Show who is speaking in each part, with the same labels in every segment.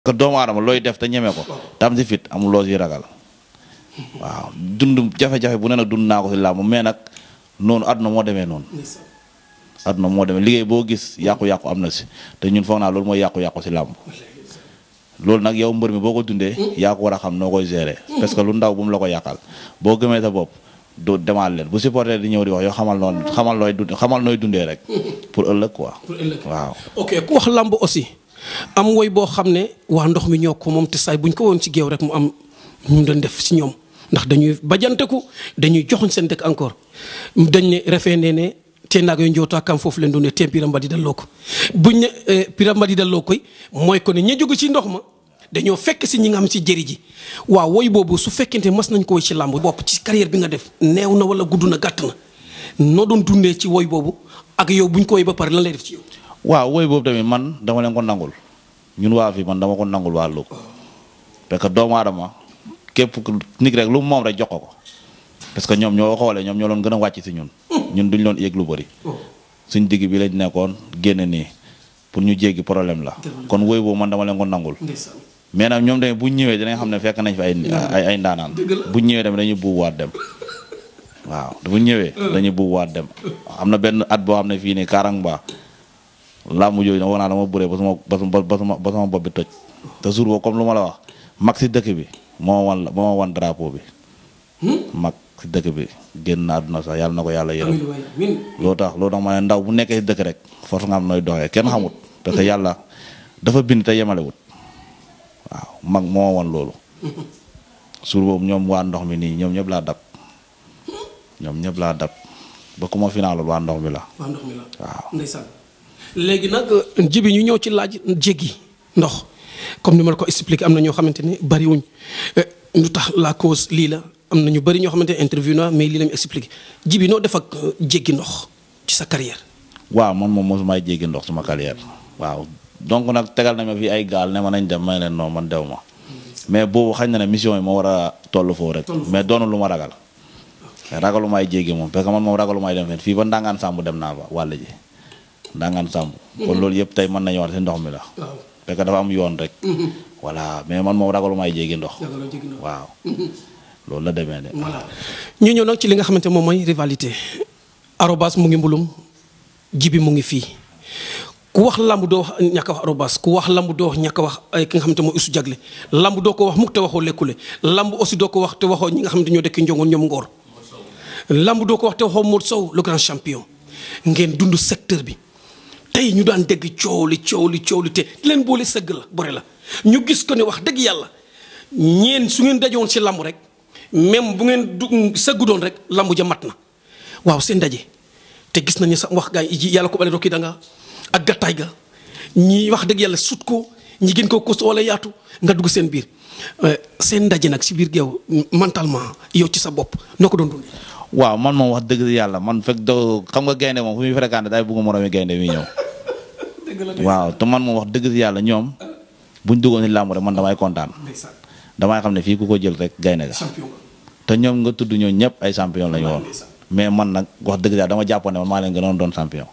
Speaker 1: que doomu aadama looy def te ñeme ko tam si fit amul loo si ragal waaw dund jafe-jafe bu ne nag dund naa ko si làmb mais nag noonu àdduna moo demee noonu àdduna moo demee liggéey boo gis yàqu-yàqu am na si te ñun foog naa loolu mooy yàqu-yàqu si làmb loolu nag yow mbër mi boo ko dundee yaa ko war a xam noo koy gérer parce que lu ndaw bu mu la ko yàqal boo gëmee sa bopp du demaat leen bu supporter di ñëw di wax yow xamal noonu xamal nooy dund xamal nooy dundee rek pour ëllëg quoi
Speaker 2: pour ëllëg
Speaker 1: waaw
Speaker 2: ok ku wax lamb aussi am woy boo xam ne waa ndox mi ñoo ko moom te saay bu ñu ko woon ci géew rek mu am ñu doon def si ñoom ndax dañuy bajanteku dañuy joxuñ seen dëkk encore dañ ne refee nee ne te naag yo njootaa kam foofu leen doon ne te piram di dalloo ko buñ ne piram di dalloo koy mooy ko ne ña jóge ci ndox ma dañoo fekk si ñi nga xam ci jëri ji waaw woy boobu su fekkente mas nañ ko woy ci làmb bopp ci carrière bi nga def neew na wala gudd na gàtt na noo doon dundee ci woy boobu ak yow buñ ko woy ba pare lan lay def ci yow
Speaker 1: waaw woy boobu tamit man dama leen ko nangul ñun waa fii man dama ko nangul waa Louga parce que doomu aadama képp ku nit rek lu mu moom rek jox ko ko parce que ñoom ñoo xoolee ñoom ñoo doon gën a wàcc si ñun ñun duñ loon yëg lu bëri suñ digg bi lañ nekkoon génn nii pour ñu jéggi problème la kon woy boobu man dama leen ko nangul mais nag ñoom tamit bu ñu ñëwee dinañ xam ne fekk nañ fi ay ay ay ndaanaan bu ñu ñëwee tamit dañuy buubuwaat dem waaw bu ñu ñëwee dañuy buubuwaat dem am na benn at boo xam ne fii nii Karangba làmb jooju nag wax naa dama bëree ba sama ba sama ba sama ba sama bopp bi toj te jour boobu comme lu ma la wax mag si dëkk bi moo wan moo ma wan drapeau bi mag si dëkk bi génn na àdduna sax yàlla na ko yàlla yërëm loo tax loo tax ma ne ndaw bu nekkee si dëkk rek force nga am nooy doxee kenn xamut parce que yàlla dafa bind te yemalewut waaw mag moo ma wan loolu jour boobu ñoom waa ndox mi nii ñoom ñëpp laa dab ñoom ñëpp laa dab ba ku ma finaalul waa ndox mi la
Speaker 2: waa ndox mi la
Speaker 1: waaw
Speaker 2: ndeysaan léegi nag jibi ñu ñëw ci laaj jéggi ndox comme ni ma la ko expliqué am na ñoo xamante ne bariwuñ lu tax la cause lii la am na ñu bari ñoo xamante ne interview na mais lii la ñu expliqué jibi noo def ak jéggi ndox ci sa carrière
Speaker 1: waaw man moom mosumaay jéggi ndox suma carrière waaw donc nag tegal nañ ma fi ay gaal ne ma nañ dem may leen non man dew ma mais boobu xañ na ne mission yi moo war a toll foofu rek mais doonu lu ma ragal ragalu maay jéggi moom parce que man moom ragalu maay dem fen fii ba ndangaan sàmb dem naa fa wàll ji ndangaan sàmb kon loolu yëpp tey mën nañu wax si ndox mi la parce que dafa am yoon rek voilà mais man moom ragalu maay jéggi ndox waaw loolu la demee de
Speaker 2: voilà ñu ñëw nag ci li nga xamante moom mooy rivalité arobas mu ngi mbulum jibi mu ngi fii ku wax lamb doo wax ñàkk a wax arobas ku wax lamb doo wax ñàkk a wax ay ki nga xamante mooy usu jagle lamb doo ko wax mukk te waxoo lekkule lamb aussi doo ko wax te waxoo ñi nga xamante ñoo dëkk njongoon ñoom ngoor lamb doo ko wax te waxoo Modou Sow le grand champion ngeen dund secteur bi tey ñu daan dégg coow li coow li coow li te leen boole sëgg la bore la ñu gis ko ne wax dëgg yàlla ñeen su ngeen dajowoon ci lamb rek même bu ngeen du sëggu doon rek lamb ja mat na waaw seen daje te gis nañu sax wax gaa yi yàlla ko bale rokki da nga ak gattaay ga ñi wax dëgg yàlla sut ko ñi gën ko kosto wala yaatu nga dugg seen biir seen ndaje nag si biir géew mentalement yow ci sa bopp noo ko doon dund
Speaker 1: waaw man moom wax dëgg yàlla man fekk do xam nga gaynde moom fu muy fréquenté day bëgg moromi gaynde mi ñëw waaw te man moom wax dëgg yàlla ñoom buñ duggoon si làmb rek man damay kontaan damay xam ne fii ku ko jël rek gaynde ga te ñoom nga tudd ñoo ñëpp ay champion lañu woon mais man nag wax dëgg yàlla dama jàppoon ne man maa leen gënoon doon champion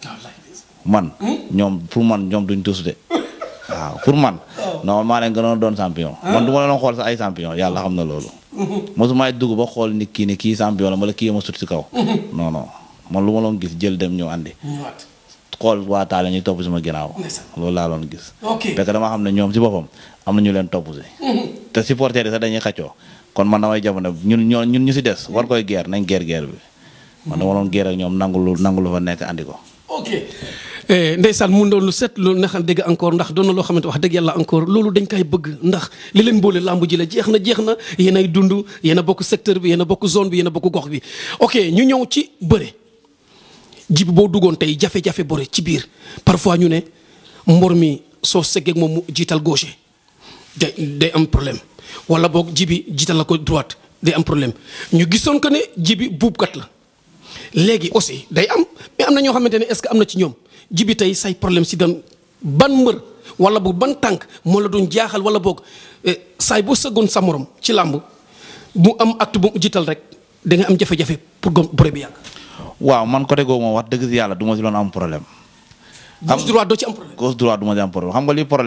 Speaker 1: man ñoom pour man ñoom duñ tus de waaw pour man non maa leen gënoon doon champion man du ma leen xool sax ay champion yàlla xam na loolu mosumaay dugg ba xool nit kii ne kii champion la wala kii ma sut si kaw non non man lu ma loon gis jël dem ñëw andi xool waa taale ñuy topp sama ginnaaw loolu laa loon gis parce que dama xam ne ñoom si boppam am na ñu leen topp si te supporter yi sax dañuy xaccoo kon man damay jamono ñun ñoo ñun ñu si des war koy geer nañ geer geer bi man dama loon geer ak ñoom nangu lu nangu lu fa nekk andi ko
Speaker 2: ok ndeysaan mun doon lu set loolu neexal dégg encore ndax doon na loo xamante wax dëgg yàlla encore loolu dañ koy bëgg ndax li leen boole làmb ji la jeex na jeex na yéen ay dund yéen a bokk secteur bi yéen a bokk zone bi yéen a bokk gox bi ok ñu ñëw ci bëre jibi boo duggoon tey jafe-jafe bëre ci biir parfois ñu ne mbor mi soo seggeeg moom mu jiital gauche day day am problème wala boog jibi jiital la ko droite day am problème ñu gisoon que ne jibi buubkat la léegi aussi day am mais am na ñoo xamante ne est-ce que am na ci ñoom jibi tey say problème si dan ban mbër wala boog ban tànk moo la doon jaaxal wala boog saay boo sëggoon sa morom ci làmb mu am acte bu jiital rek da nga am jafe-jafe pour gom bëre bi yàgg.
Speaker 1: waaw man côté googu moom wax dëgg si yàlla du ma si doon am problème.
Speaker 2: gauche droite doo ci am problème.
Speaker 1: gauche droite du ma si am problème xam nga lii problème bi.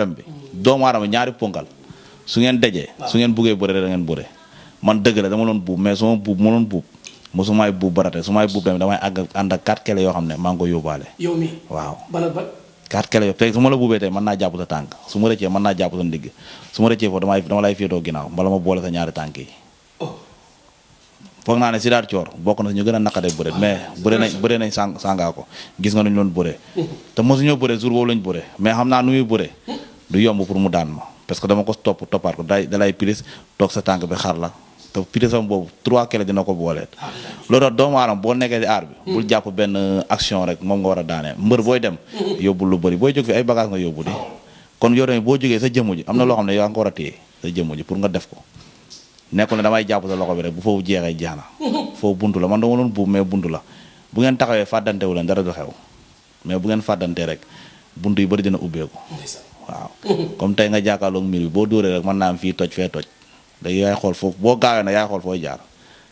Speaker 1: doomu aadama ñaari ponkal su ngeen dajee su ngeen buggee bëre da ngeen bëre man dëgg la dama doon buub mais su ma buub ma doon buub mosu maay buub barate su may buub tamit damay àgg ànd ak quatre kele yoo xam ne maa ngi ko yóbbaale
Speaker 2: yow mi
Speaker 1: waaw
Speaker 2: ban ak ban
Speaker 1: quatre kele yoo tey su ma la buubee tey mën naa jàpp sa tànk su ma rëccee mën naa jàpp sa ndigg su ma rëccee foofu damay dama lay féetoo ginnaaw mbala ma boole sa ñaari tànk yi
Speaker 2: oh
Speaker 1: foog naa ne Sidaat Coor bokk na si ñu gën a naqadee bëre mais bëre nañ bëre nañ sàng sàngaa ko gis nga nu ñu doon bëre te mosuñoo bëre jour boobu lañ bëre mais xam naa nu muy bëre du yomb pour mu daan ma parce que dama ko topp toppaat ko day dalay pilis toog sa tànk bi xar la te pilisam boobu trois kele dina ko booleet loolu tax doomu aadama boo nekkee di aar bi bul jàpp benn action rek moom nga war a daanee mbër booy dem yóbbul lu bëri booy jóg fi ay bagage nga yóbbu di kon yow tamit boo jógee sa jëmm ji am na loo xam ne yow nga ko war a téye sa jëmm ji pour nga def ko nekkul ne damay jàpp sa loxo bi rek bu foofu jeexee jeex na foofu buntu la man dama doon buub mais buntu la bu ngeen taxawee fàddante wu leen dara du xew mais bu ngeen fàddantee rek buntu yu bëri dina ubbeeku
Speaker 2: ndeysaan
Speaker 1: waaw comme tey nga jàkkaarloog mbir bi boo dóoree rek mën naa am fii toj fee toj da yaay xool foofu boo gaawee nag yaay xool fooy jaar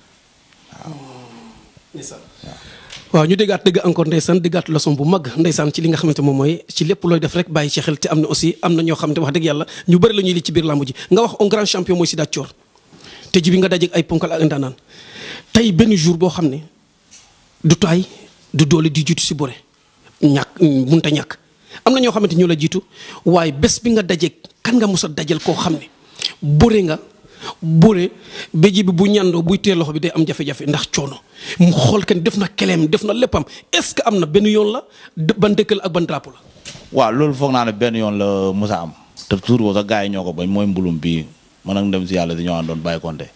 Speaker 2: ndeysaan waaw ñu déggaat dëgg encore ndeysaan déggaat leçon bu mag ndeysaan ci li nga xamante moom mooy ci lépp looy def rek bàyyi ci xel te am na aussi am na ñoo xam ne wax dëgg yàlla ñu bëri la ñuy li ci biir làmb ji nga wax un grand champion mooy Sidath Thior te ji bi nga dajeeg ay ponkal ak ndaanaan tey benn jour boo xam ne du taay du doole di jiitu si bëre ñàkk munta ñàkk am na ñoo xamante ñoo la jiitu waaye bés bi nga dajeeg kan nga mos a dajal koo xam ne bëre nga bëre ba ji bi bu ñandoo buy tee loxo bi day am jafe-jafe ndax coono mu xool kenn def na keleem def na léppam est-ce que am na benn yoon la ban dëkk la ak ban drapeau la.
Speaker 1: waaw loolu foog naa ne benn yoon la musa am te jour boobu sax gars yi ñoo ko bañ mooy mbulum bii man ak dem si yàlla si ñoo àndoon bàyyi konte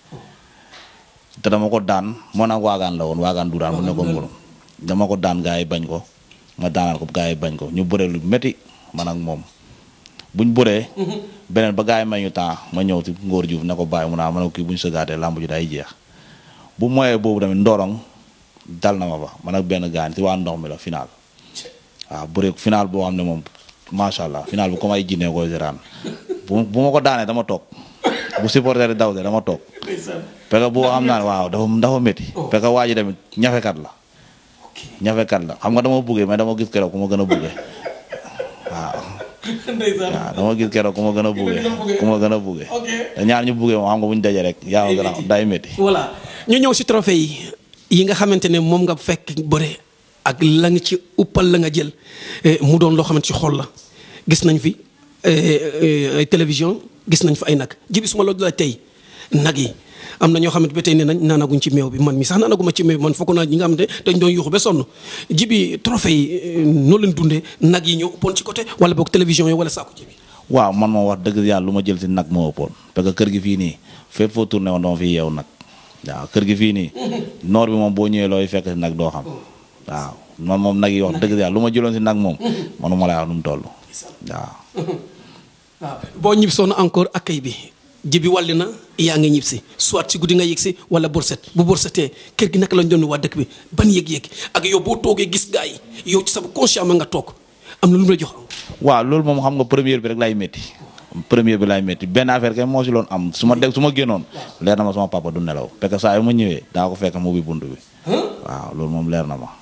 Speaker 1: te dama ko daan moo nag waagaan la woon waagaan du daan mu nekkoon mbulum dama ko daan gars yi bañ ko ma daanal ko gars yi bañ ko ñu bëree lu métti man ak moom buñ bëree beneen ba gars yi may ñu temps ma ñëw si ngóor juuf ne ko bàyyi mu naa ma ne ko kii buñ sëgaatee làmb ji day jeex bu moyee boobu tamit ndorong dal na ma fa man ak benn gaañ si waa ndox mi la final waaw bëre final boo xam ne moom macha allah final bu comme ay jinne koy seraan bu bu ma ko daanee dama toog bu supporter di daw de dama toog parce que boo xam naa ne waaw dafa dafa métti parce que waa ji tamit ñafekat la ñafekat la xam nga dama buggee mais dama gis keroog ku ma gën a buggee waaw waaw dama gis keroog ku ma gën a buggee ku ma gën a buggee te ñaar ñu buggee moom xam nga bu ñu dajee rek yaa ma gën a day métti
Speaker 2: voilà ñu ñëw si trophée yi yi nga xamante ne moom nga fekk bëre ak la nga ci uppal la nga jël mu doon loo xamante ci xol la gis nañ fi ay télévision gis nañ fi ay nag jibi suma la la tey nag yi am na ñoo xamante ba tey nee nañ naanaguñ ci meew bi man mi sax naanaguma ci meew bi man fokk naa ñi nga xamante dañ doon yuuxu ba sonn jibi trophée yi noo leen dundee nag yi ñoo ëppoon ci côté wala boog télévision yi wala saako jibi
Speaker 1: waaw man moom wax dëgg yàlla lu ma jël si nag moo ëppoon parce que kër gi fii nii fépp foo tourné woon dama fi yeew nag waaw kër gi fii nii noor bi moom boo ñëwee looy fekk si nag doo xam waaw man moom nag yi wax dëgg yàlla lu ma jëloon si nag moom manuma laa wax nu mu toll waaw
Speaker 2: waaw boo ñibsoon encore accueil bi jibi wàlli na yaa ngi ñib si soit si guddi nga yëg si wala borset bu borsetee kër gi naka lañ doon waa dëkk bi ban yëg-yëg ak yow boo toogee gis gaa yi yow ci sa conscient nga toog am na lu mu la jox
Speaker 1: waaw loolu moom xam nga première bi rek lay métti première bi lay métti benn affaire kay moo si loon am su ma dégg su ma génnoon leer na ma sama papa du nelaw parce que saa yu ma ñëwee daa ko fekk mu ubbi bunt bi waaw loolu moom leer na ma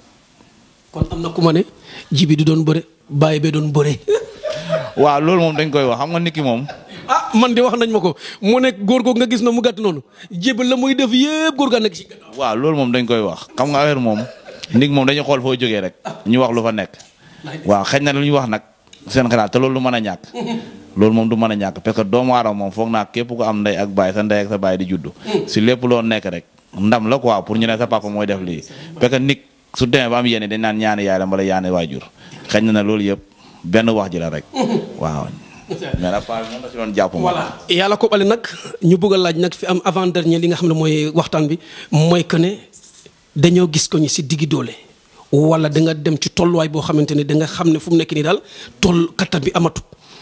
Speaker 2: kon am na ku ma ne jibi du doon bëre bàyyi bee doon bëre
Speaker 1: waaw loolu moom dañ koy wax xam nga nit ki moom
Speaker 2: ah man de wax nañ ma ko mu nekk góor googu nga gis na mu gàtt noonu jibi la muy def yëpp góor gaa nekk ci gannaaw
Speaker 1: waaw loolu moom dañ koy wax xam nga affaire moom nit moom dañuy xool foo jógee rek ñu wax lu fa nekk waaw xëy na lu ñu wax nag seen xalaat te loolu lu mën a ñàkk loolu moom du mën a ñàkk parce que doomu aadama moom foog naa képp ko am ndey ak baay sa ndey ak sa baay di juddu si lépp loo nekk rek ndam la quoi pour ñu ne sa papa mooy def lii parce que nit su demee ba am yéene dañ naan ñaani yaay la mbala yaani waajur xëy na ne loolu yëpp benn wax ji la rek waaw mais nag paa bi moom la si doon jàpp moom
Speaker 2: voilà yàlla ko bale nag ñu bëgg a laaj nag fi am avant dernier li nga xam ne mooy waxtaan bi mooy que ne dañoo gis ko ñu si diggi doole wala da nga dem ci tolluwaay boo xamante ne da nga xam ne fu mu nekk nii daal toll kattan bi amatut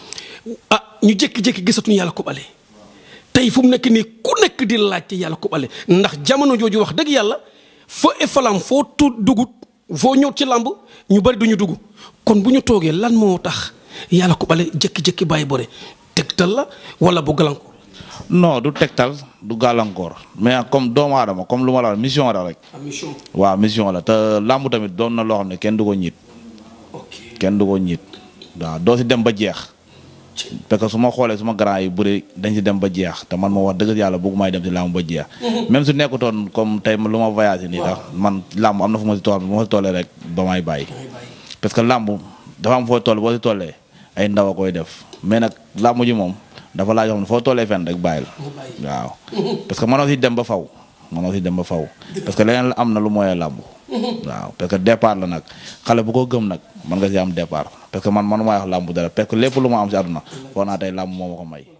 Speaker 2: ah ñu jékki-jékki gisatuñu yàlla ko bale tey fu mu nekk nii ku nekk di laajte yàlla ko bale ndax jamono jooju wax dëgg yàlla foo efalam foo tu dugut foo ñëw ci làmb ñu bari duñu dugg kon bu ñu toogee lan moo tax yàlla ko bale jékki-jékki bàyyi bëre tegtal la wala bu gàllankoor.
Speaker 1: non du tegtal du gàllankoor mais comme doomu aadama comme lu ma la wax mission la rek
Speaker 2: mission.
Speaker 1: waaw mission la te làmb tamit doon na loo xam ne kenn du ko ñiit
Speaker 2: ok
Speaker 1: kenn du ko ñiit waaw doo si dem ba jeex parce que su ma xoolee suma grand yi bëri dañ si dem ba jeex te man moo wax dëgg yàlla bëggu may dem si làmb ba jeex même su nekkutoon comme tey lu ma voyagé nii tax man làmb am na fu ma si tool bu ma si tollee rek ba may bàyyi parce que làmb dafa am foo toll boo si tollee ay ndaw a koy def mais nag làmb ji moom dafa laaj xam ne foo tollee fenn rek bàyyil waaw parce que mënoo si dem ba faw mënoo si dem ba faw parce que leneen am na lu mooyee làmb waaw parce que départ la nag xale bu ko gëm nag mën nga si am départ parce que man man maa wax làmb dara parce que lépp lu ma am si àdduna foo naa tey làmb moo ma ko may